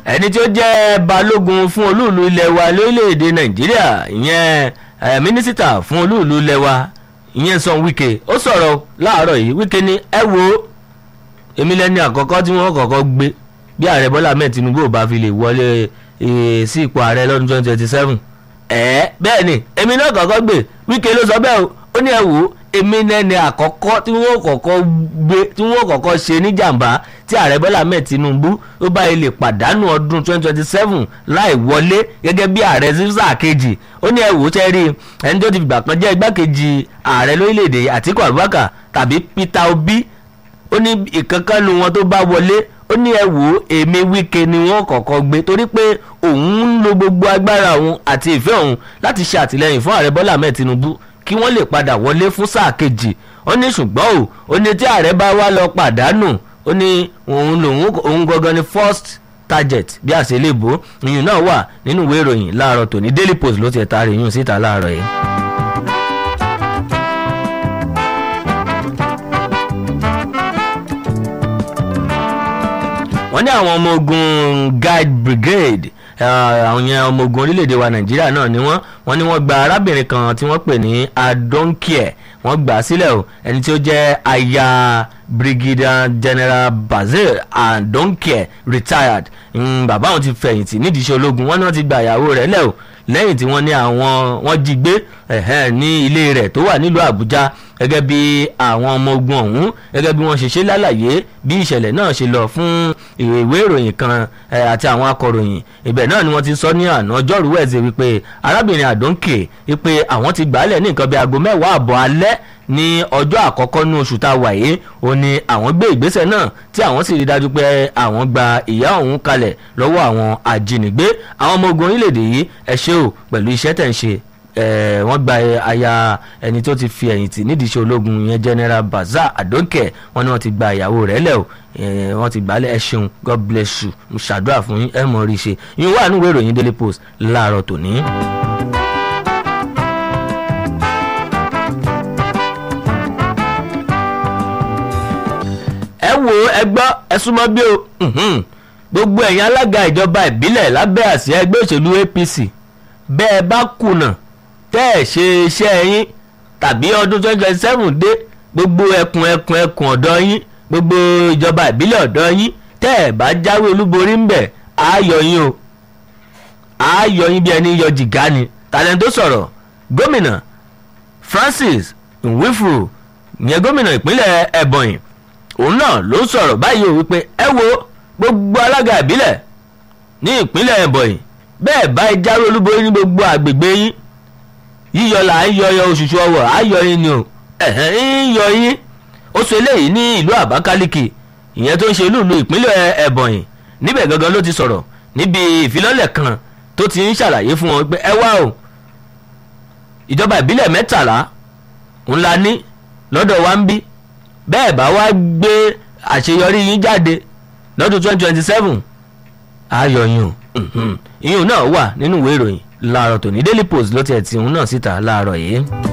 ẹni tí ó jẹ́ balógun fún olúùlú ilẹ̀ wa lórílẹ̀‐èdè nàìjíríà ìyẹn eh, mínísítà fún olúùlú ilẹ̀ wa ìyẹn Son Wike ó sọ̀rọ̀ láàárọ̀ yìí Wike ní ẹ wo èmi lẹ́ni àkọ́kọ́ tí wọ́n kọ́kọ́ gbé bí ààrẹ bọ́lá ahmed tinubu ò bá fi lè wọlé eh, sí ipò ààrẹ lọ́dún twenty twenty seven ẹ̀ bẹ́ẹ̀ ni èmi náà kọ́kọ́ gbé Wike ló sọ bẹ́ẹ̀ o ó ní ẹ wò ó èmi lẹ́ni àkọ́kọ́ tí wọ́n kọ́kọ́ gbé tí wọ́n kọ́kọ́ ṣe níjàmbá tí ààrẹ bọ́lá ahmed tinubu ó bá ilé pàdánù ọdún twenty twenty seven láì wọlé gẹ́gẹ́ bí ààrẹ sísá kejì ó ní ẹ wò ó tẹ́ rí ẹni tó ti fìgbà kan jẹ́ igbákejì ààrẹ lórílẹ̀‐èdè àtíkù abubakar tàbí peter obi ó ní ìkankannu wọn tó bá wọlé ó ní ẹ wò ó èmi Wike ni wọ́n kọ́kọ́ gbé torí pé òun ń lo gbogbo agbára òun àti ìfẹ́ òun láti ṣe àtìlẹ́yìn fún ààrẹ bọ́lá ahmed tinubu kí wọ́n lè padà wọlé fún sáà kejì ó ní ṣùgbọ́n o ó ní tí ààrẹ bá wá lọ pàdánù ó ní òun lòun òun gangan ni first target bí àṣelébo ìyún náà wà nínú ìwé ìròyìn láàárọ̀ tòní daily post ló ti ẹ̀ taari ìyún síta láàárọ̀ yìí. wọ́n ní àwọn ọmọ ogun guide brigade àwọn yẹn ọmọ ogun orílẹ̀-èdè wa nàìjíríà náà ni wọ́n wọ́n ní wọ́n gba arábìnrin kan tí wọ́n pè ní adonkie wọ́n gbà á sílẹ̀ o ẹni tí ó jẹ́ aya brigadier general basil adonkie retired bàbá àwọn ti fẹ̀yìntì nídìí iṣẹ́ ológun wọ́n ní wọ́n ti gba ìyàwó rẹ̀ lẹ̀ o lẹ́yìn tí wọ́n ní àwọn wọ́n jí gbé ní ilé rẹ̀ tó wà nílùú àbújá gẹ́gẹ́ bí àwọn ọmọ ogun ọ̀hún gẹ́gẹ́ bí wọ́n ṣe ṣe lálàyé bí ìṣẹ̀lẹ̀ náà ṣe lọ fún ìwé ìròyìn kan àti àwọn akọ̀ròyìn ibẹ̀ náà ni wọ́n ti sọ ní àná ọjọ́rú wẹ̀ẹ́sì wípé arábìnrin àdónkè wípé àwọn ti gbàálẹ̀ ní nǹkan bí aago mẹ́wàá àbọ̀ alẹ́ ní ọjọ́ àkọ́kọ́ ní oṣù tá a wà yìí ó ní àwọn gbé ìgbésẹ̀ náà tí àwọn sì rí dájú pé àwọn gba ìyá òun kalẹ̀ lọ́wọ́ àwọn ajínigbé àwọn ọmọ ogun orílẹ̀-èdè yìí ẹ ṣé o pẹ̀lú iṣẹ́ tẹ̀ ń ṣe wọ́n gba aya ẹni tó ti fi ẹ̀yìntì nídìí iṣẹ́ ológun yẹn general baza adonke wọ́n ní wọ́n ti gba ìyàwó rẹ̀ lẹ̀ o wọ́n ti gbà á lẹ̀ ẹ ṣeun god bless you mo ṣàdúrà fún yín ẹ mọ̀ rí i ṣe yín wà nínú ìwé ìròyìn daily post láàárọ̀ tòní. ẹ wo ẹ gbọ́ ẹ súnmọ́ bí o gbogbo ẹ̀yin alága ìjọba ìbílẹ̀ lábẹ́ àsíá ẹgbẹ́ òṣèlú APC bẹ́ẹ̀ bá kùnà tẹ́ ẹ̀ ṣe iṣẹ́ yín tàbí ọdún twenty twenty seven dé gbogbo ẹkùn ẹkùn ẹkùn ọ̀dọ́ yín gbogbo ìjọba ìbílẹ̀ ọ̀dọ́ yín tẹ́ ẹ̀ bá jáwé olúborí ń bẹ̀ á yọ yín o á yọ yín bí ẹni yọ jìgá ni tàlẹ́ tó sọ̀rọ̀ gómìnà Francis Nwifuru ìyẹn gómìnà ìpínlẹ̀ Ebonyi òun náà ló sọ̀rọ̀ báyìí o wípé ẹ wo gbogbo alága ìbílẹ̀ ní ìpínlẹ̀ Ebonyi bẹ́ẹ̀ bá ẹ jáwé olúborí ní gbogbo àgbègbè yín yíyọ là ń yọyọ oṣooṣù ọwọ́ ayọ yín ni o ẹ̀hẹ́n ń yọ yín ó sọ eléyìí ní ìlú Àbákálíkì ìyẹn tó ń ṣe lùlù ìpínlẹ̀ Ebonyi níbẹ̀ gangan ló ti sọ̀rọ̀ níbi ìfilọ́lẹ̀ kan tó ti ń ṣàlàyé fún wọn pé ẹ wá o ìjọba ìbílẹ̀ mẹ́tàlá ńlá ní lọ́dọ̀ wa ń bí bẹ́ẹ̀ bá wá gbé àṣeyọrí yín jáde lọ́dún twenty twenty seven ayọ̀ yín o ìyún náà wà nínú ìwé ìròyìn láàárọ̀ tòní Daily Post ló tiẹ̀ tí òun náà síta láàárọ̀ yìí.